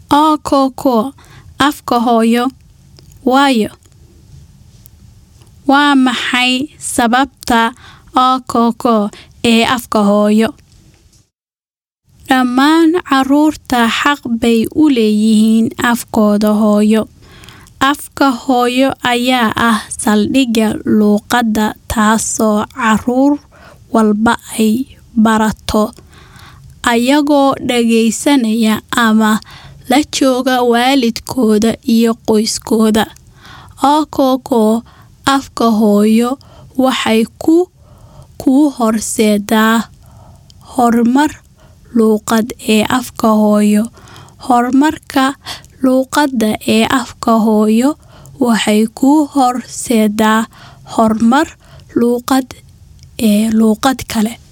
Ookoko afka hooyo waayo Waa maxay sababta ookoko ee afka hooyo? Dhammaan carruurta xaq bay u leeyihiin afkooda hooyo. Afka hooyo ayaa ah saldhigga luqadda taasoo carruur walba ay barato ayagoo dhageysanaya ama la jooga waalidkood iyo qoyskooda. Ookoko afka hooyo waxay kuu horseedaa horumar luqadeed ee afka hooyo. Horumarka luqadda ee afka hooyo waxay kuu horseedaa horumar luqadeed ee luqad kale.